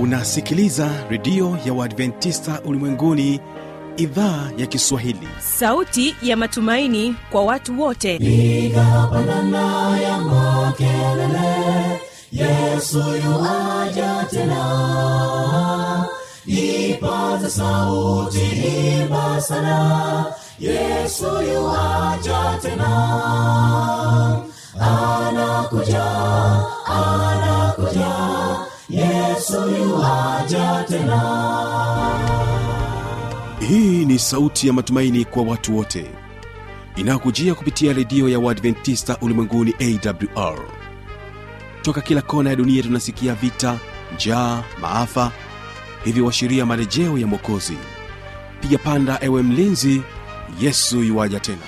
unasikiliza redio ya uadventista ulimwenguni idhaa ya kiswahili sauti ya matumaini kwa watu wote piga pandana ya makelele yesu yuaja tena ipaza sauti imba sana yesu yuaja tena anakuja anakuja yesu yuaja tena hii ni sauti ya matumaini kwa watu wote inayokujia kupitia redio ya uadventista ulimwenguni awr toka kila kona ya dunia tunasikia vita njaa maafa hivyo washiria marejeo ya mwokozi piga panda ewe mlinzi yesu yuwaja tena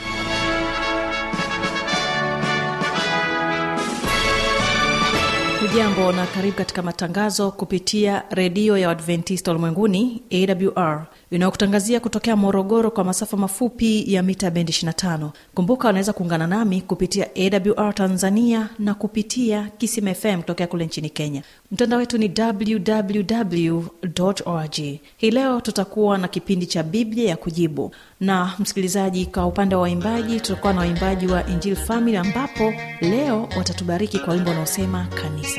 hujambo na karibu katika matangazo kupitia redio ya uadventista ulimwenguni awr inayokutangazia kutokea morogoro kwa masafa mafupi ya mita bendi 25 kumbuka unaweza kuungana nami kupitia awr tanzania na kupitia kisim fm kutokea kule nchini kenya mtandao wetu ni www org hii leo tutakuwa na kipindi cha biblia ya kujibu na msikilizaji kwa upande wa waimbaji tutakuwa na waimbaji wa injil family ambapo leo watatubariki kwa wimbo unaosema kanisa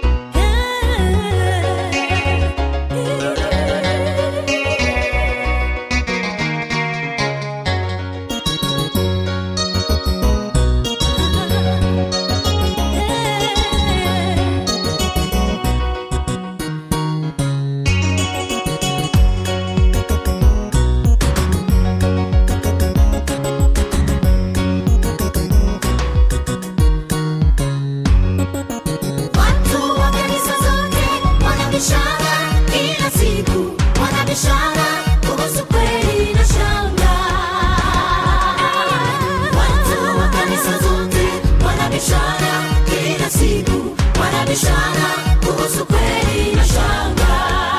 Watu wa kanisa zote wanabishana kila siku, wanabishana kuhusu kweli na shanga. Watu wa kanisa zote wanabishana kila siku, wanabishana kuhusu kweli na shanga.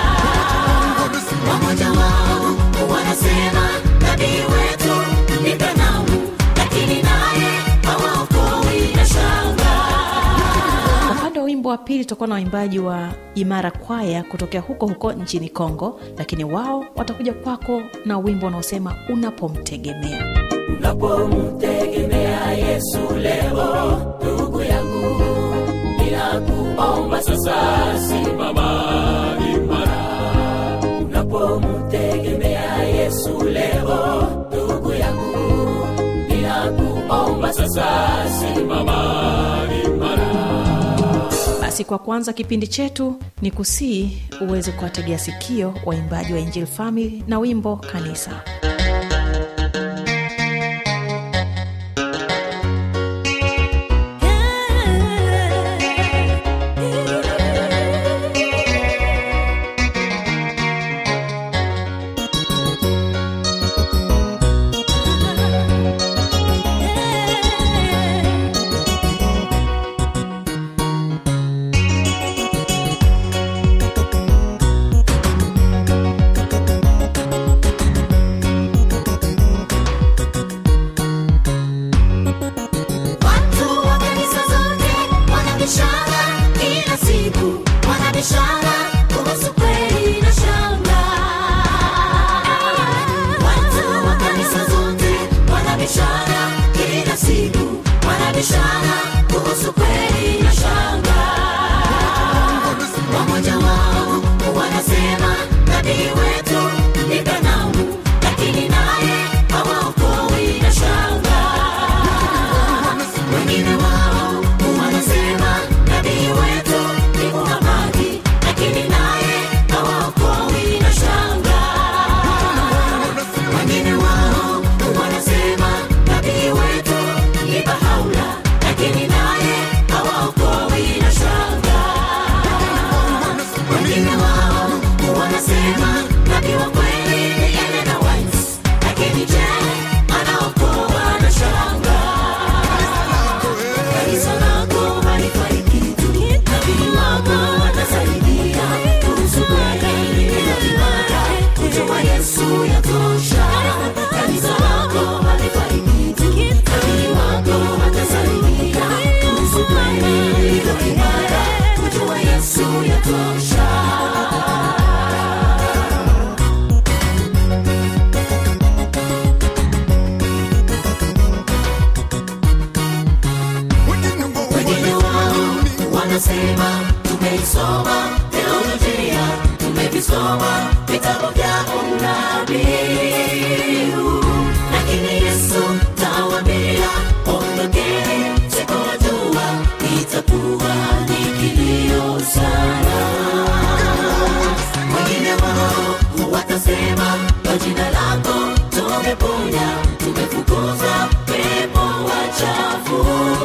Wamoja wao wanasema nabii wetu ni Branham, lakini naye hawaokoi na shanga. Kwa upande wa wimbo wa pili tutakuwa na waimbaji wa imara kwaya kutokea huko huko nchini kongo lakini wao watakuja kwako na wimbo unaosema unapomtegemea unapomtegemea yesu leo ndugu yangu ninakuomba sasa simama imara unapomtegemea yesu leo ndugu yangu ninakuomba sasa simama imara basi kwa kwanza kipindi chetu ni kusii uweze kuwategea sikio waimbaji wa injil family na wimbo kanisa Unapomtegemea anasema tumeisoma teolojia tumevisoma vitabu vya unabii lakini yesu tawambia ondokeni sikunajua itakuwa ni kilio sana wengine wao watasema kwa jina lako tumeponya tumefukuza pepo wachafu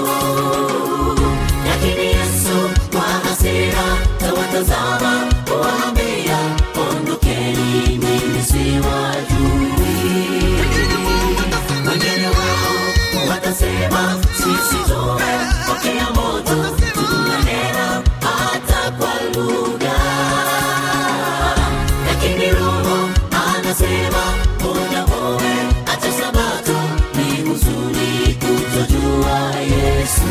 lakini yesu kwa hasira tawatazama kuwaambia ondokeni mimi siwajui wengine wao watasema sisi tumepokea moto tunanena hata kwa lugha lakini roho anasema muda muwe acha sabato ni huzuni kutojua yesu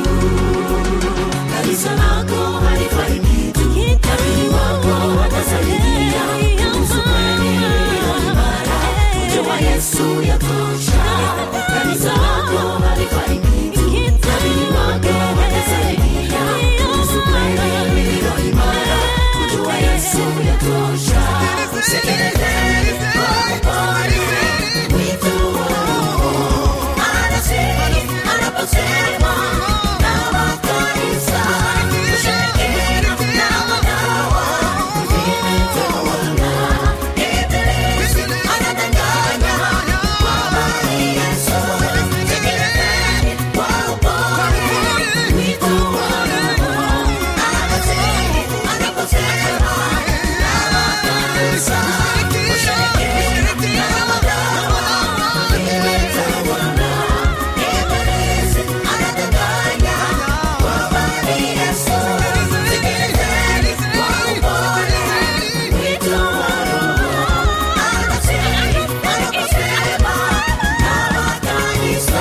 kanisa lako halifai kitu nabii wako watasaidia kuhusu kweli iliyo imara uje wa yesu yatosha kanisa lako halifai kitu nabii wako watasaidia kuhusu kweli iliyo imara uje wa yesu yatosha sekelezeni kwa upole wito wa roho anasema anaposema na makanisa ushirikina na madawa vimetawala ibilisi anadanganya kwamba ni yesu sekelezeni kwa upole wito wa roho anasema anaposema na makanisa ushirikina na madawa vimetawala ibilisi anadanganya kwamba ni yesu sekelezeni kwa upole wito wa roho anasema anaposema na makanisa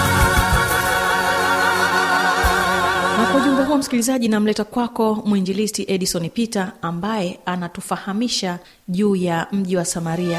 na kwa ujumbe huo msikilizaji namleta kwako mwinjilisti edison peter ambaye anatufahamisha juu ya mji wa samaria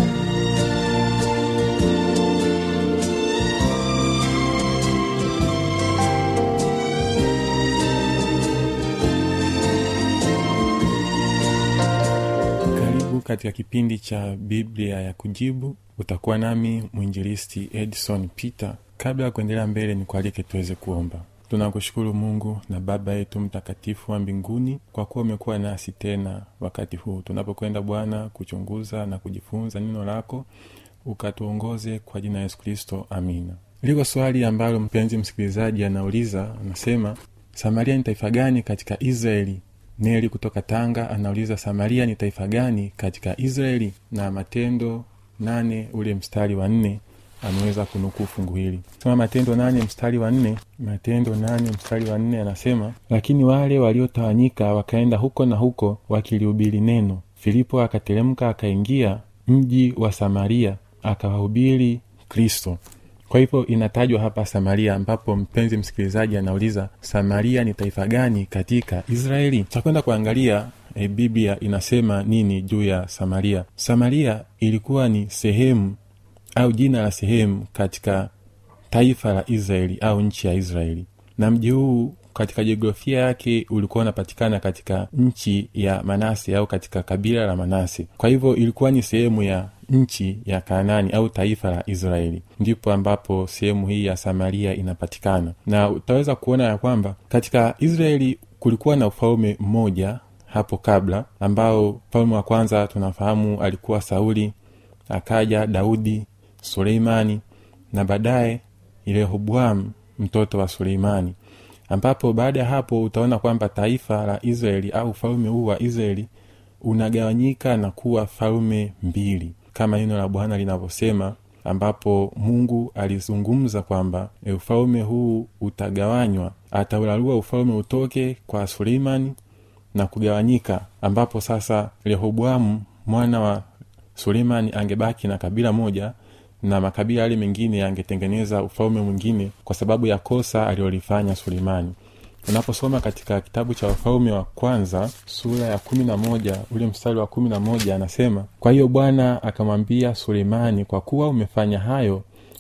karibu katika kipindi cha biblia ya kujibu utakuwa nami mwinjilisti edson peter kabla ya kuendelea mbele ni kualike tuweze kuomba tunakushukuru mungu na baba yetu mtakatifu wa mbinguni kwa kuwa umekuwa nasi tena wakati huu tunapokwenda bwana kuchunguza na kujifunza neno lako ukatuongoze kwa jina la yesu kristo amina liko swali ambalo mpenzi msikilizaji anauliza anasema samaria ni taifa gani katika israeli neli kutoka tanga anauliza samaria ni taifa gani katika israeli na matendo nane ule mstari wa nne ameweza kunukuu fungu hili soma matendo nane mstari wa nne matendo nane mstari wa nne anasema lakini wale waliotawanyika wakaenda huko na huko wakilihubiri neno filipo akateremka akaingia mji wa samaria akawahubiri kristo kwa hivyo inatajwa hapa samaria ambapo mpenzi msikilizaji anauliza samaria ni taifa gani katika israeli takwenda kuangalia e, biblia inasema nini juu ya samaria samaria ilikuwa ni sehemu au jina la sehemu katika taifa la israeli au nchi ya israeli na mji huu katika jiografia yake ulikuwa unapatikana katika nchi ya manase au katika kabila la manase kwa hivyo ilikuwa ni sehemu ya nchi ya kanani au taifa la israeli ndipo ambapo sehemu hii ya samaria inapatikana na utaweza kuona ya kwamba katika israeli kulikuwa na ufalme mmoja hapo kabla ambao mfalme wa kwanza tunafahamu alikuwa sauli akaja daudi suleimani na baadaye rehoboamu mtoto wa suleimani ambapo baada ya hapo utaona kwamba taifa la israeli au ufalme huu wa israeli unagawanyika na kuwa falme mbili kama neno la bwana linavyosema ambapo mungu alizungumza kwamba e, ufalme huu utagawanywa ataularua ufalme utoke kwa suleimani na kugawanyika ambapo sasa rehoboamu mwana wa suleimani angebaki na kabila moja na makabila yale mengine yangetengeneza ufalme mwingine kwa sababu ya kosa alilolifanya suleimani unaposoma katika kitabu cha wafalme wa kwanza sura ya kumi na moja ule mstari wa kumi na moja anasema kwa hiyo bwana akamwambia suleimani kwa kuwa umefanya hayo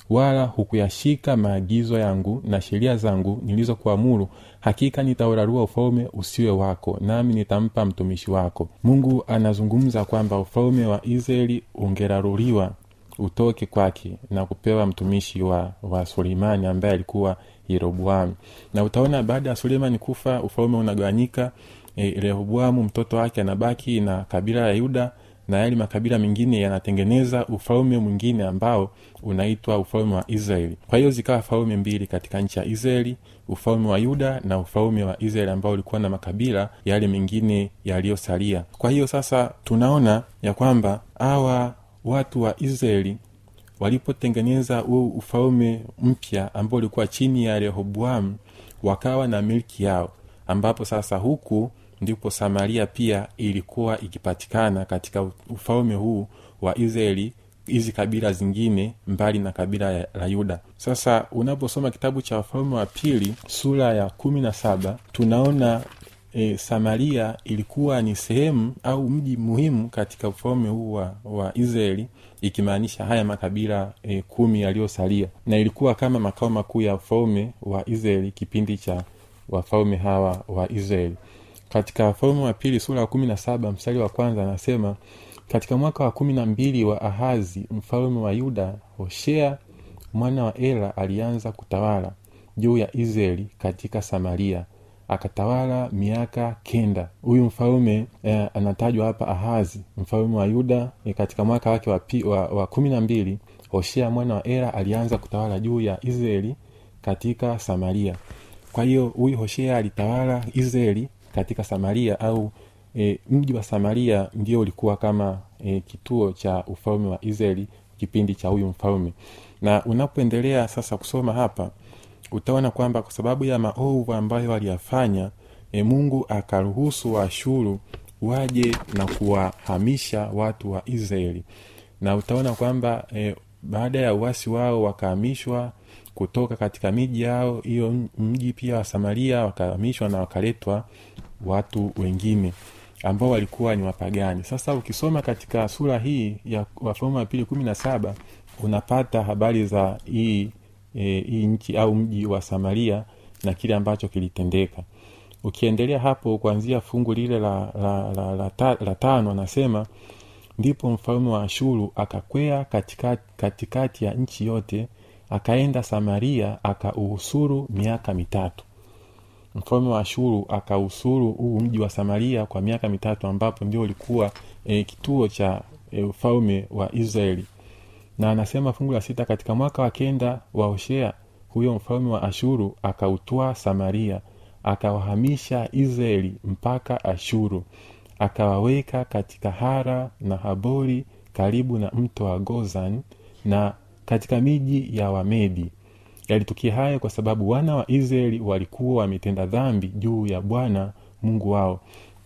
wala hukuyashika maagizo yangu na sheria zangu nilizokuamuru hakika nitaurarua ufalme usiwe wako nami nitampa mtumishi wako mungu anazungumza kwamba ufalme wa israeli ungeraruliwa utoke kwake na kupewa mtumishi wa, wa suleimani ambaye alikuwa yeroboamu na utaona baada ya suleimani kufa ufalme unagawanyika e, rehoboamu mtoto wake anabaki na kabila la yuda na yale makabila mengine yanatengeneza ufalme mwingine ambao unaitwa ufalme wa israeli kwa hiyo zikawa falme mbili katika nchi ya israeli ufalme wa yuda na ufalme wa israeli ambao ulikuwa na makabila yale mengine yaliyosalia kwa hiyo sasa tunaona ya kwamba hawa watu wa israeli walipotengeneza huu ufalme mpya ambao ulikuwa chini ya rehoboamu wakawa na milki yao ambapo sasa huku ndipo samaria pia ilikuwa ikipatikana katika ufalme huu wa israeli hizi kabila zingine mbali na kabila la yuda sasa unaposoma kitabu cha wafalme wa pili sura ya kumi na saba tunaona e, samaria ilikuwa ni sehemu au mji muhimu katika ufalme huu wa, wa israeli ikimaanisha haya makabila e, kumi yaliyosalia na ilikuwa kama makao makuu ya ufalme wa israeli kipindi cha wafalme hawa wa israeli katika wafalme wa pili sura ya kumi na saba mstari wa kwanza anasema katika mwaka wa kumi na mbili wa ahazi mfalme wa yuda hoshea mwana wa ela alianza kutawala juu ya israeli katika samaria akatawala miaka kenda huyu mfalme eh, anatajwa hapa ahazi mfalme wa yuda eh, katika mwaka wake wa, pi, wa, wa kumi na mbili hoshea mwana wa ela alianza kutawala juu ya israeli katika samaria kwa hiyo huyu hoshea alitawala israeli katika samaria au e, mji wa samaria ndio ulikuwa kama e, kituo cha ufalme wa israeli kipindi cha huyu mfalme na unapoendelea sasa kusoma hapa utaona kwamba kwa sababu ya maovu ambayo waliyafanya e, mungu akaruhusu waashuru waje na kuwahamisha watu wa israeli na utaona kwamba e, baada ya uasi wao wakahamishwa kutoka katika miji yao hiyo mji pia wa samaria wakahamishwa na wakaletwa watu wengine ambao walikuwa ni wapagani sasa ukisoma katika sura hii ya wafalme wa pili kumi na saba unapata habari za hii e, hii nchi au mji wa samaria na kile ambacho kilitendeka ukiendelea hapo kuanzia fungu lile la, la, la, la, ta, la tano anasema ndipo mfalme wa ashuru akakwea katikati, katikati ya nchi yote akaenda samaria akauhusuru miaka mitatu mfalme wa ashuru akausuru huu mji wa samaria kwa miaka mitatu ambapo ndio ulikuwa e, kituo cha e, ufalme wa israeli na anasema fungu la sita katika mwaka wa kenda wa hoshea huyo mfalme wa ashuru akautwaa samaria akawahamisha israeli mpaka ashuru akawaweka katika hara na habori karibu na mto wa gozan na katika miji ya wamedi yalitukia hayo kwa sababu wana wa israeli walikuwa wametenda dhambi juu ya bwana mungu wao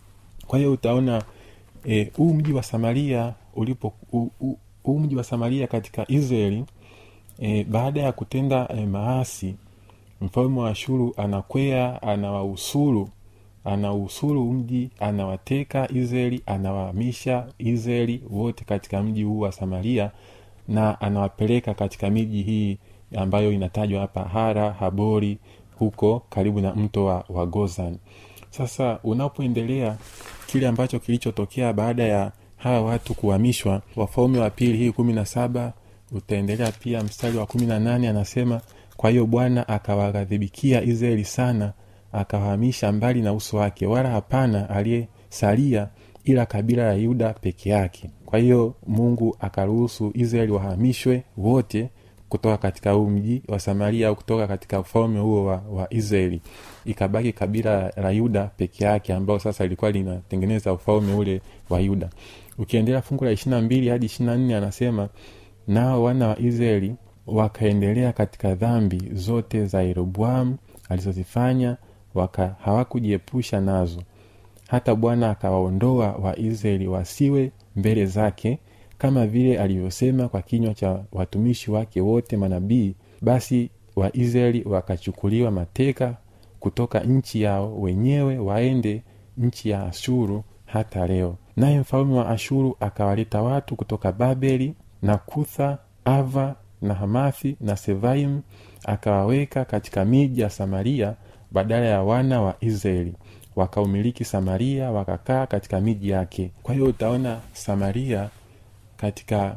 kwa hiyo utaona huu e, mji wa samaria ulipo huu mji wa samaria katika israeli e, baada ya kutenda e, maasi mfalme wa ashuru anakwea anawausuru anausuru mji anawateka israeli anawahamisha israeli wote katika mji huu wa samaria na anawapeleka katika miji hii ambayo inatajwa hapa hara habori huko karibu na mto wa, wa gozan sasa unapoendelea kile ambacho kilichotokea baada ya hawa watu kuhamishwa wafalme wa pili hii kumi na saba utaendelea pia mstari wa kumi na nane anasema kwa hiyo bwana akawaghadhibikia israeli sana akawahamisha mbali na uso wake wala hapana aliyesalia ila kabila la yuda peke yake kwa hiyo mungu akaruhusu israeli wahamishwe wote kutoka katika huu mji wa samaria au kutoka katika ufalme huo wa, wa israeli ikabaki kabila la yuda peke yake ambao sasa ilikuwa linatengeneza ufalme ule wa yuda ukiendelea fungu la ishirina mbili hadi ishirina nne anasema nao wana wa israeli wakaendelea katika dhambi zote za yeroboamu alizozifanya waka hawakujiepusha nazo hata bwana akawaondoa waisraeli wasiwe mbele zake kama vile alivyosema kwa kinywa cha watumishi wake wote manabii basi waisraeli wakachukuliwa mateka kutoka nchi yao wenyewe waende nchi ya ashuru hata leo naye mfalme wa ashuru akawaleta watu kutoka babeli na kutha ava na hamathi na sevaim akawaweka katika miji ya samaria badala ya wana wa israeli wakaumiliki samaria wakakaa katika miji yake kwa hiyo utaona samaria katika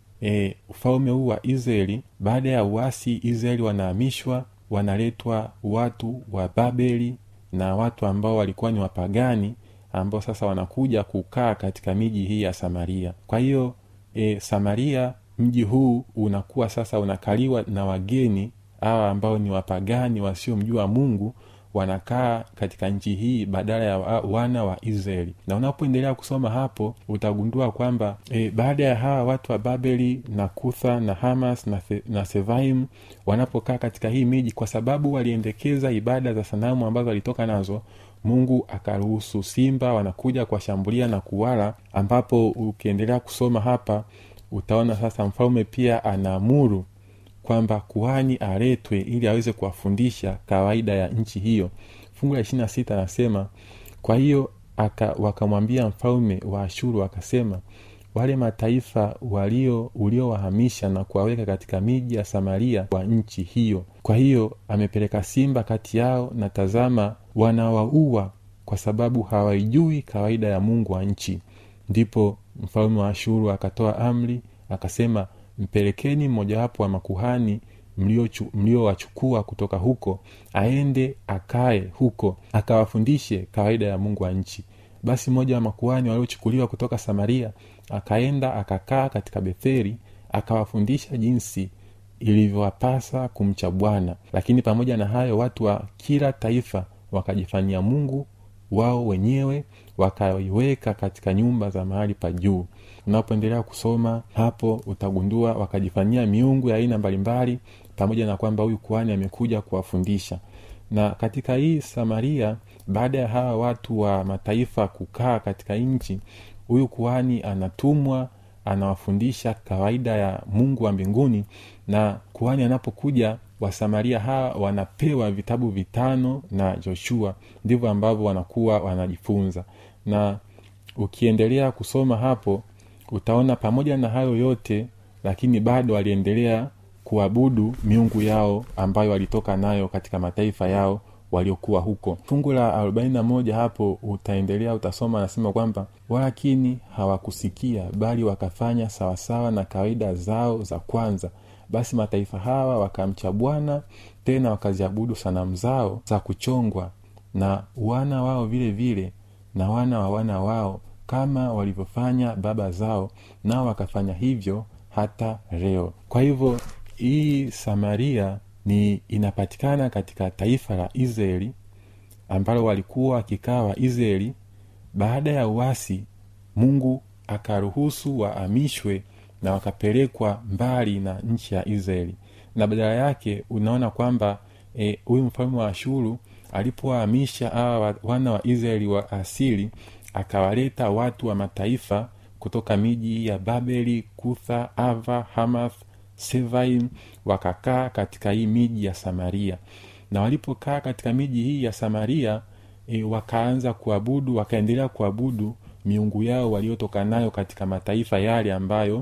e, ufalme huu wa israeli baada ya uasi israeli wanahamishwa wanaletwa watu wa babeli na watu ambao walikuwa ni wapagani ambao sasa wanakuja kukaa katika miji hii ya samaria kwa hiyo e, samaria mji huu unakuwa sasa unakaliwa na wageni hawa ambao ni wapagani wasiomjua mungu wanakaa katika nchi hii badala ya wa- wana wa israeli na unapoendelea kusoma hapo utagundua kwamba e, baada ya hawa watu wa babeli na kutha na hamas na, The, na sevaim wanapokaa katika hii miji kwa sababu waliendekeza ibada za sanamu ambazo walitoka nazo mungu akaruhusu simba wanakuja kuwashambulia na kuwala ambapo ukiendelea kusoma hapa utaona sasa mfalme pia anaamuru kwamba kuhani aletwe ili aweze kuwafundisha kawaida ya nchi hiyo fungu la ishiri na sita anasema kwa hiyo aka, wakamwambia mfalme wa ashuru akasema wale mataifa walio uliowahamisha na kuwaweka katika miji ya samaria wa nchi hiyo kwa hiyo amepeleka simba kati yao na tazama wanawaua kwa sababu hawaijui kawaida ya mungu wa nchi ndipo mfalme wa ashuru akatoa amri akasema mpelekeni mmojawapo wa makuhani mliowachukua mlio wachukua kutoka huko aende akae huko akawafundishe kawaida ya mungu wa nchi basi mmoja wa makuhani waliochukuliwa kutoka samaria akaenda akakaa katika betheri akawafundisha jinsi ilivyowapasa kumcha bwana lakini pamoja na hayo watu wa kila taifa wakajifanyia mungu wao wenyewe wakaiweka katika nyumba za mahali pa juu unapoendelea kusoma hapo utagundua wakajifanyia miungu ya aina mbalimbali pamoja na kwamba huyu kuhani amekuja kuwafundisha na katika hii samaria baada ya hawa watu wa mataifa kukaa katika nchi huyu kuhani anatumwa anawafundisha kawaida ya mungu wa mbinguni na kuhani anapokuja wasamaria hawa wanapewa vitabu vitano na joshua ndivyo ambavyo wanakuwa wanajifunza na ukiendelea kusoma hapo utaona pamoja na hayo yote lakini bado waliendelea kuabudu miungu yao ambayo walitoka nayo katika mataifa yao waliokuwa huko fungu la 41 hapo utaendelea utasoma anasema kwamba walakini hawakusikia bali wakafanya sawasawa na kawaida zao za kwanza basi mataifa hawa wakamcha bwana tena wakaziabudu sanamu zao za kuchongwa na wana wao vile vile na wana wa wana wao kama walivyofanya baba zao nao wakafanya hivyo hata leo kwa hivyo hii samaria ni inapatikana katika taifa la israeli ambalo walikuwa wakikaa waisraeli baada ya uasi mungu akaruhusu waamishwe na wakapelekwa mbali na nchi ya israeli na badala yake unaona kwamba huyu e, mfalme wa ashuru alipowahamisha hawa wana wa israeli wa asili akawaleta watu wa mataifa kutoka miji ya babeli kutha ava hamath sevaim wakakaa katika hii miji ya samaria na walipokaa katika miji hii ya samaria e, wakaanza kuabudu wakaendelea kuabudu miungu yao waliotoka nayo katika mataifa yale ambayo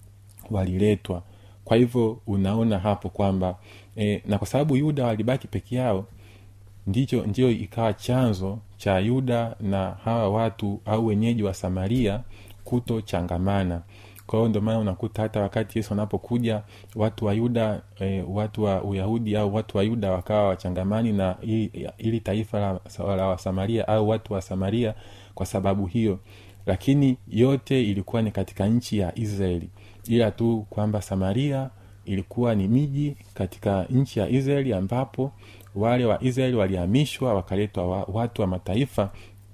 waliletwa kwa hivyo unaona hapo kwamba e, na kwa sababu yuda walibaki peke yao ndicho ndio ikawa chanzo cha yuda na hawa watu au wenyeji wa samaria kutochangamana kwa hiyo ndio maana unakuta hata wakati yesu anapokuja watu wa yuda e, watu wa uyahudi au watu wa yuda wakawa wachangamani na ili, ili taifa la, la wasamaria au watu wa samaria kwa sababu hiyo lakini yote ilikuwa ni katika nchi ya israeli ila tu kwamba samaria ilikuwa ni miji katika nchi ya israeli ambapo wale wa israeli walihamishwa wakaletwa wa, watu wa mataifa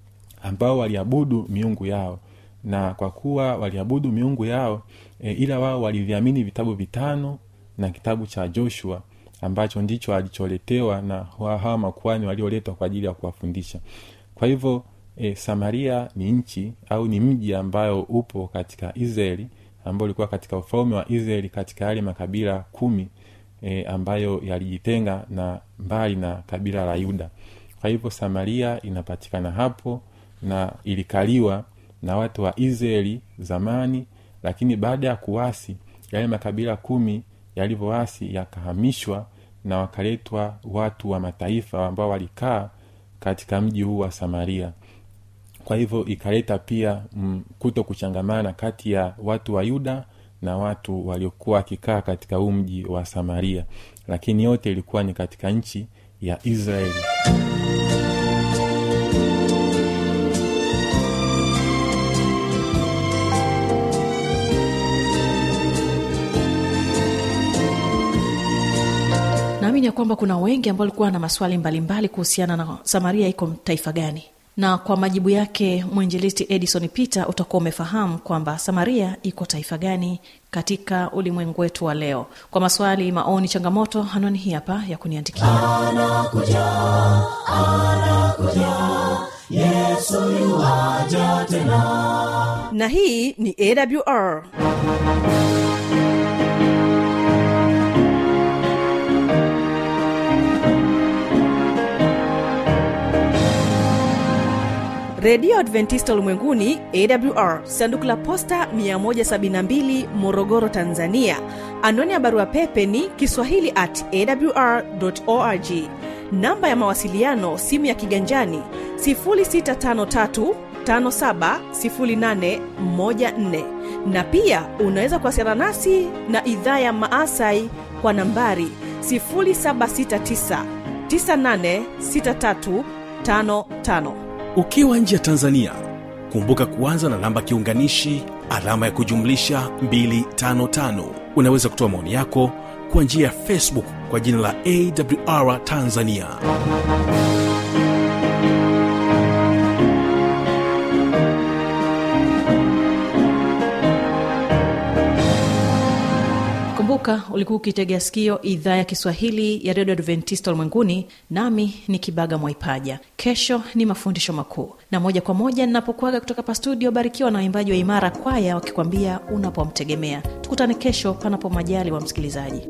ambao waliabudu miungu yao na kwa kuwa waliabudu miungu yao e, ila wao waliviamini vitabu vitano na kitabu cha joshua ambacho ndicho alicholetewa na hawa makuani walioletwa kwa ajili ya kuwafundisha kwa hivyo e, samaria ni nchi au ni mji ambayo upo katika israeli ambao ulikuwa katika ufalme wa israeli katika yale makabila kumi e, ambayo yalijitenga na mbali na kabila la yuda kwa hivyo samaria inapatikana hapo na ilikaliwa na watu wa israeli zamani lakini baada ya kuwasi yale makabila kumi yalivyoasi yakahamishwa na wakaletwa watu wa mataifa ambao walikaa katika mji huu wa samaria kwa hivyo ikaleta pia mm, kuto kuchangamana kati ya watu wa yuda na watu waliokuwa wakikaa katika huu mji wa samaria lakini yote ilikuwa ni katika nchi ya israeli naamini ya kwamba kuna wengi ambao walikuwa na maswali mbalimbali kuhusiana na samaria iko taifa gani na kwa majibu yake mwinjilisti edison peter utakuwa umefahamu kwamba samaria iko taifa gani katika ulimwengu wetu wa leo kwa maswali maoni changamoto anwani hii hapa ya kuniandikia na hii ni awr redio adventista ulimwenguni awr sanduku la posta 172 morogoro tanzania anwani ya barua pepe ni kiswahili at awr org namba ya mawasiliano simu ya kiganjani 653 570814 na pia unaweza kuwasiliana nasi na idhaa ya maasai kwa nambari 769 986355 ukiwa nje ya tanzania kumbuka kuanza na namba kiunganishi alama ya kujumlisha 255 unaweza kutoa maoni yako kwa njia ya facebook kwa jina la awr tanzania kumbuka ulikuwa ukitegea sikio idhaa ya kiswahili ya redio adventista ulimwenguni nami ni kibaga mwaipaja kesho ni mafundisho makuu na moja kwa moja ninapokuaga kutoka pa studio barikiwa na waimbaji wa imara kwaya wakikwambia unapomtegemea tukutane kesho panapo majali wa msikilizaji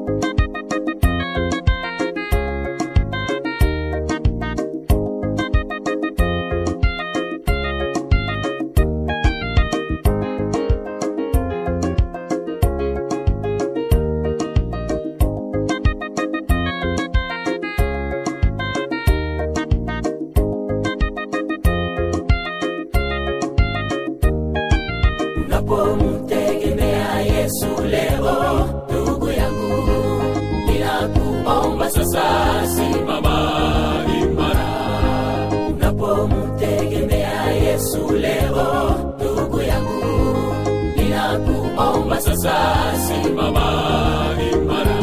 unapomtegemea yesu leo ndugu yangu ninakuomba sasa simama imara unapomtegemea yesu leo ndugu yangu ninakuomba sasa simama imara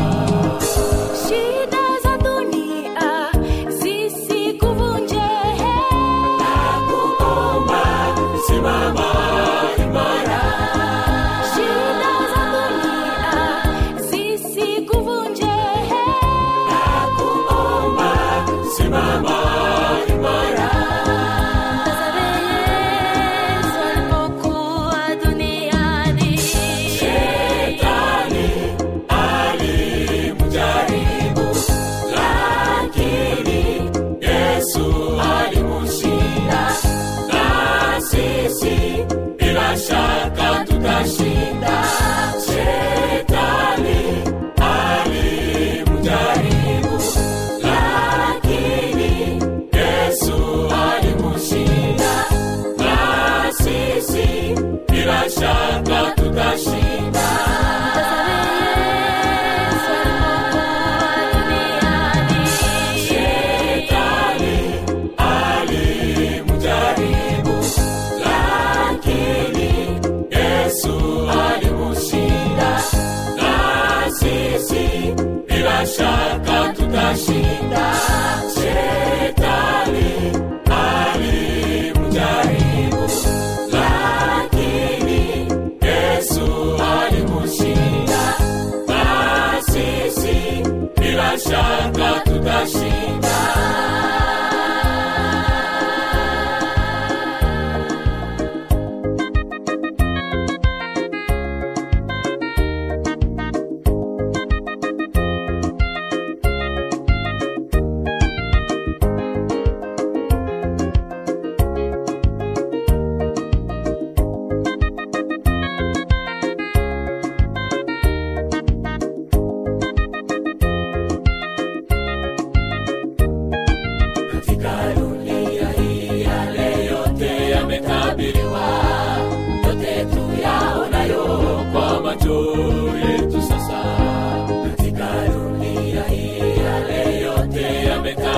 Shida za dunia zisikuvunje, nakuomba simama imara shida za dunia zisikuvunje,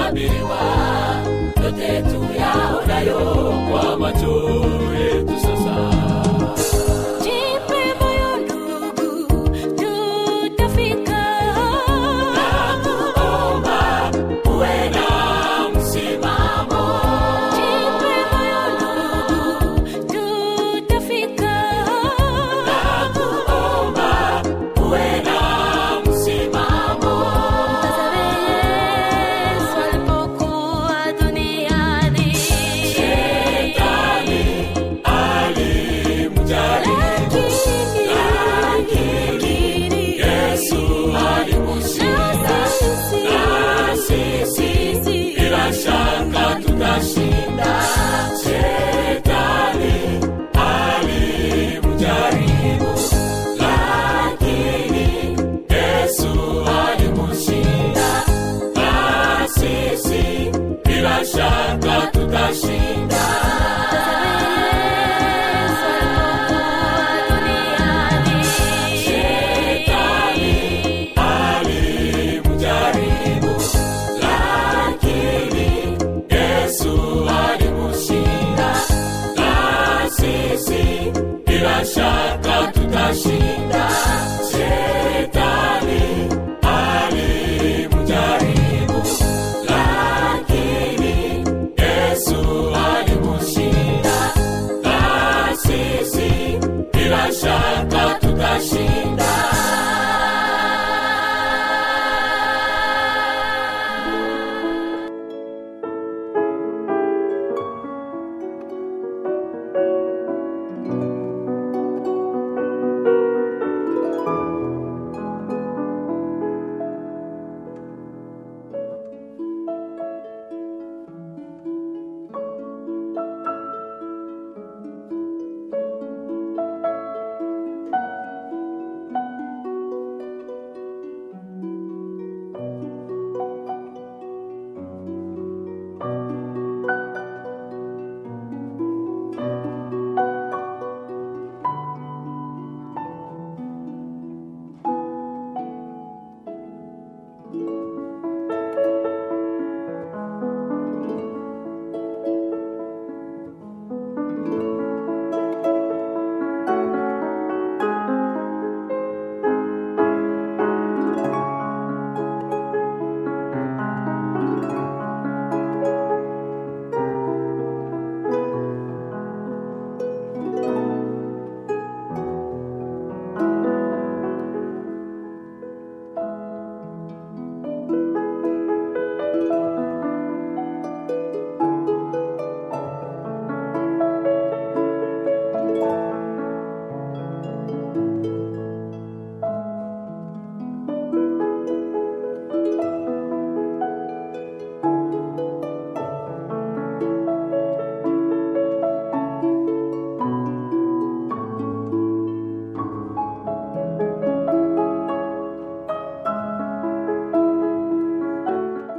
yaliyotabiriwa